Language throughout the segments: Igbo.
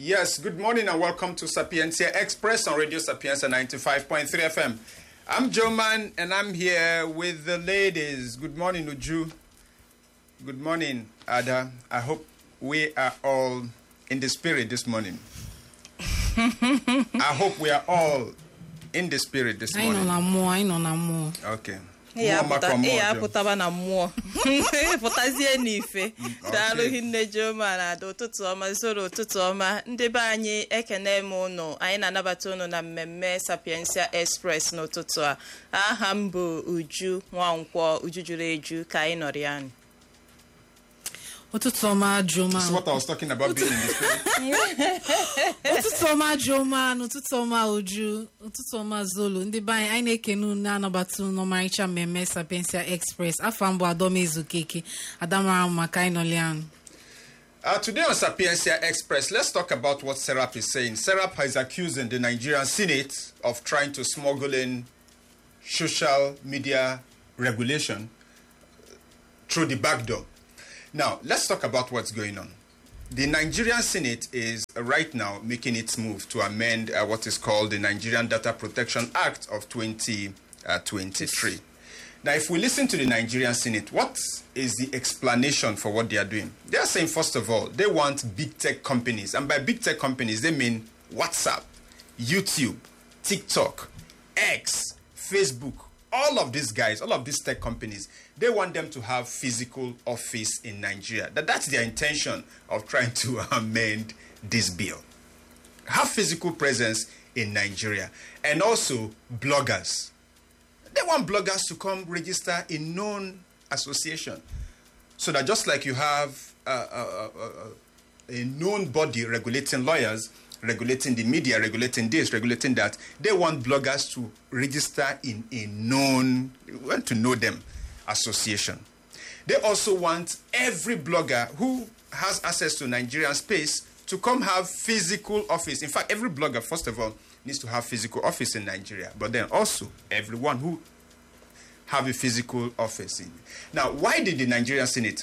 Yes, good morning and welcome to Sapiencia Express on Radio Sapienza 95.3 FM. I'm Joe Man and I'm here with the ladies. Good morning, Uju. Good morning, Ada. I hope we are all in the spirit this morning. I hope we are all in the spirit this anyị nọ morning. na mmụọ anyị nọ na mmụọ Okay. ị ya Mmụọ maka apụta- ị mmụọ ya ọjọọ. apụtaba na mmụọ pụtazie n'ife daalụ okay. hinne Joma na ada ụtụtụ ọma zoro ụtụtụ ọma ndị be anyị ekene m ụnụ anyị na-anabata ụnụ na mmemme Sapiensia Express n'ụtụtụ a aha m bụ Uju Nwankwọ Uju juru eju ka anyị nọrọ ya nụ. ụtụtụ ọma jụma This is what I was talking about being in the spirit. ụtụtụ ọma jụma na ụtụtụ ọma uju ụtụtụ ọma zolo ndị be anyị anyị na-ekene unu na-anabata unu n'ọmarịcha mmemme sapiensia express afọ mbụ adọmezu keke adamara maka anyị nọli anụ Uh, today on Sapiencia Express, let's talk about what Serap is saying. Serap is accusing the Nigerian Senate of trying to smuggle in social media regulation through the back door. Now, let's talk about what's going on. The Nigerian Senate is uh, right now making its move to amend uh, what is called the Nigerian Data Protection Act of 2023. Now, if we listen to the Nigerian Senate, what is the explanation for what they are doing? They are saying, first of all, they want big tech companies. And by big tech companies, they mean WhatsApp, YouTube, TikTok, X, Facebook, all of these guys, all of these tech companies, they want them to have physical office in Nigeria. That, that's their intention of trying to amend this bill have physical presence in Nigeria and also bloggers. They want bloggers to come register in known association so that just like you have uh, uh, uh, uh, a known body regulating lawyers, regulating the media, regulating this, regulating that, they want bloggers to register in a known, we want to know them association. They also want every blogger who has access to Nigerian space to come have physical office. In fact, every blogger, first of all, needs to have physical office in Nigeria. But then also everyone who have a physical office in. Now, why did the Nigerian Senate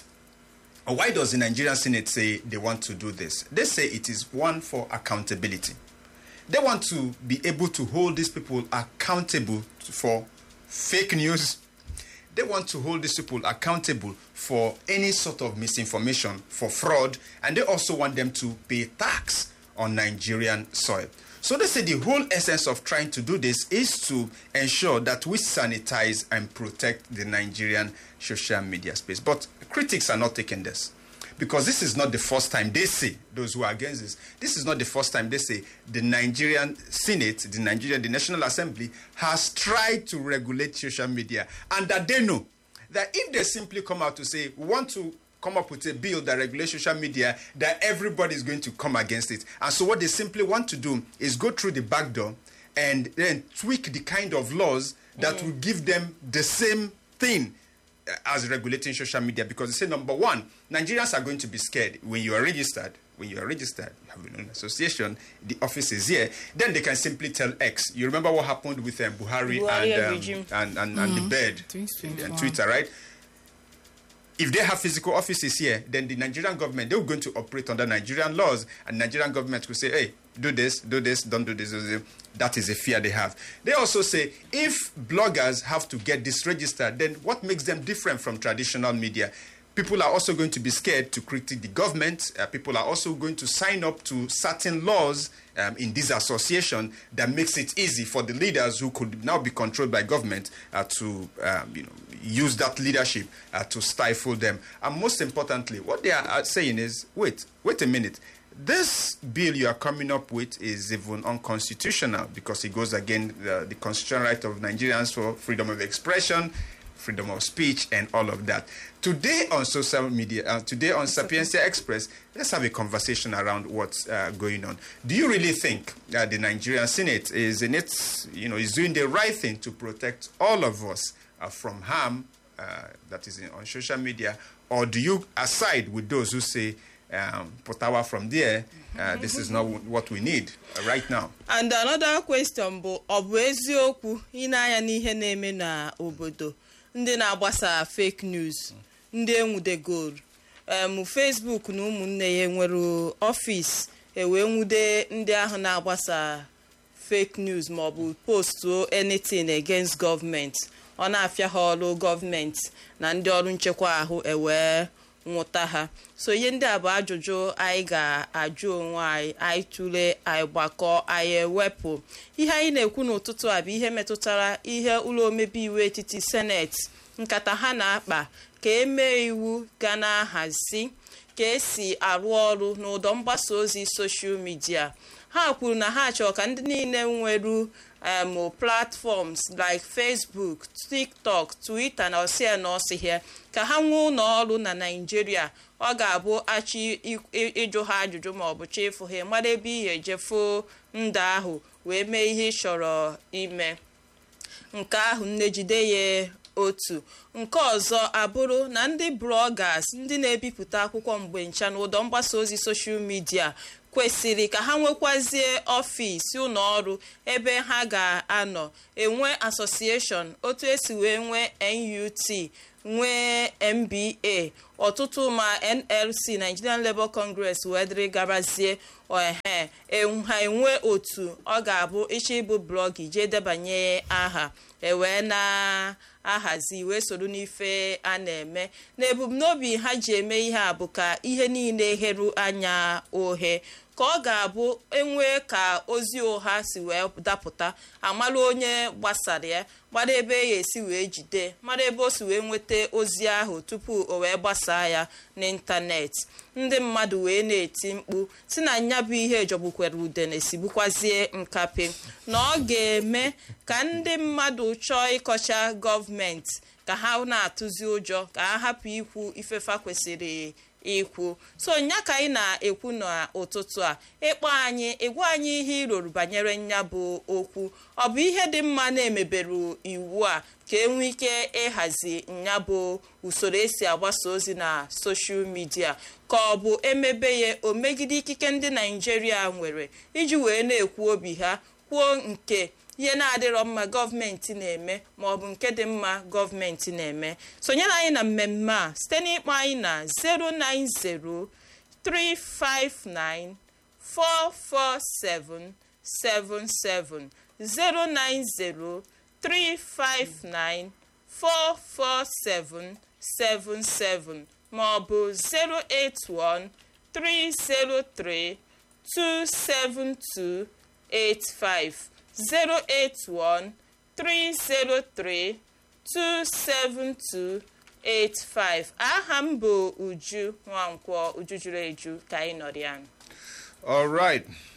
or why does the Nigerian Senate say they want to do this? They say it is one for accountability. They want to be able to hold these people accountable for fake news. They want to hold these people accountable for any sort of misinformation, for fraud, and they also want them to pay tax on Nigerian soil. So they say the whole essence of trying to do this is to ensure that we sanitize and protect the Nigerian social media space. But critics are not taking this because this is not the first time they say those who are against this this is not the first time they say the nigerian senate the nigerian the national assembly has tried to regulate social media and that they know that if they simply come out to say we want to come up with a bill that regulates social media that everybody is going to come against it and so what they simply want to do is go through the back door and then tweak the kind of laws that will give them the same thing uh, as regulating social media because they say number one, Nigerians are going to be scared when you are registered. When you are registered, you have an association, the office is here. Then they can simply tell X. You remember what happened with um, Buhari, Buhari and, um, regime. and and and the bird Twitter. and Twitter, right? if they have physical offices here, then the Nigerian government they're going to operate under Nigerian laws, and Nigerian government will say, "Hey, do this, do this, don't do this." do this." That is a fear they have. They also say if bloggers have to get this registered, then what makes them different from traditional media? People are also going to be scared to critique the government. Uh, people are also going to sign up to certain laws um, in this association that makes it easy for the leaders who could now be controlled by government uh, to um, you know use that leadership uh, to stifle them. And most importantly, what they are uh, saying is, wait, wait a minute. This bill you are coming up with is even unconstitutional because it goes against the, the constitutional right of Nigerians for freedom of expression, freedom of speech, and all of that. Today on social media, uh, today on Sapiencia Express, let's have a conversation around what's uh, going on. Do you really think that the Nigerian Senate is in its, you know, is doing the right thing to protect all of us uh, from harm uh, that is in, on social media, or do you aside with those who say? Um, Potawa from there, uh, this is not what we need uh, right now. and another question bụ ọ bụ eziokwu ị na-anya n'ihe na-eme n'obodo ndị na-agbasa fake news ndị enwudegoro em Facebook na ụmụnne ya nwere ọfịs ewee nwude ndị ahụ na-agbasa fake news maọbụ postuo anything against gọọmenti ọ na-afịa ha ọrụ gọọmenti na ndị ọrụ nchekwa ahụ ewee nwụta ha so ihe ndị a bụ ajụjụ anyị ga-ajụ onwe anyị anyị tụlee anyị gbakọọ anyị ewepụ ihe anyị na-ekwu n'ụtụtụ a bụ ihe metụtara ihe ụlọ omebe iwu etiti seneti nkata ha na-akpa ka emee iwu ga na-ahazi ka esi arụ ọrụ n'ụdọ mgbasa ozi soshal midia ha kwuru na ha chọrọ ka ndị niile nwere um, platforms like facebook tiktok twitter na osia na osighe ka ha nwee ụlọ ọrụ na naijiria ọ ga-abụ achọ ịjụ ha ajụjụ ma ọ bụ chefu ha mara ebe ihe ejefu ndụ ahụ wee mee ihe ị chọrọ ime nke ahụ nne jide ya otu nke ọzọ abụrụ na ndị bloggers ndị na-ebipụta akwụkwọ mgbe ncha na ụdọ mgbasa ozi soshal midia kwesịrị ka ha nwekwazie ọfịs ụlọ ọrụ ebe ha ga-anọ enwe asosieshọn otu esi wee nwee NUT nwee MBA ọtụtụ ma NLC Nigerian Labour Congress wee dịrị gabazie ohe ha enwe otu ọ ga-abụ ịchọ ịbụ blọgị jee debanye aha ewee na ahazi wee soro n'ife a na-eme na ebumnobi ha ji eme ihe a bụ ka ihe niile heru anya ohe ka ọ ga-abụ enwee ka ozi ụgha si wee dapụta amara onye gbasara ya mara ebe ya esi wee jide mara ebe o si wee nweta ozi ahụ tupu o wee gbasaa ya n'ịntanetị ndị mmadụ wee na-eti mkpu si na nya bụ ihe jọgbukwere udene sigbukwazie nkape na ọ ga-eme ka ndị mmadụ chọọ ịkọcha gọọmenti ka ha na-atụzi ụjọ ka ha hapụ ikwu ifefa kwesịrị ikwu so nya ka anyị na-ekwu n'ụtụtụ a ịkpọ anyị ịgwa anyị ihe iroro banyere nya bụ okwu ọ bụ ihe dị mma na-emeberu iwu a ka enwee ike ịhazi nya bụ usoro esi agbasa ozi na soshal midia ka ọ bụ emebe ya o megide ikike ndị naijiria nwere iji wee na-ekwu obi ha kwuo nke ihe na-adịrọ mma gọọmenti na-eme ma ọ bụ nke dị mma gọọmenti na-eme sonyere anyị na mmemme a site n'ịkpọ anyị na 09035944777 09035944777 ma ọ bụ 08130327285 08130327285 aha m bụ uju nwankwọ uju juru eju ka anyị nọrọ ya All right.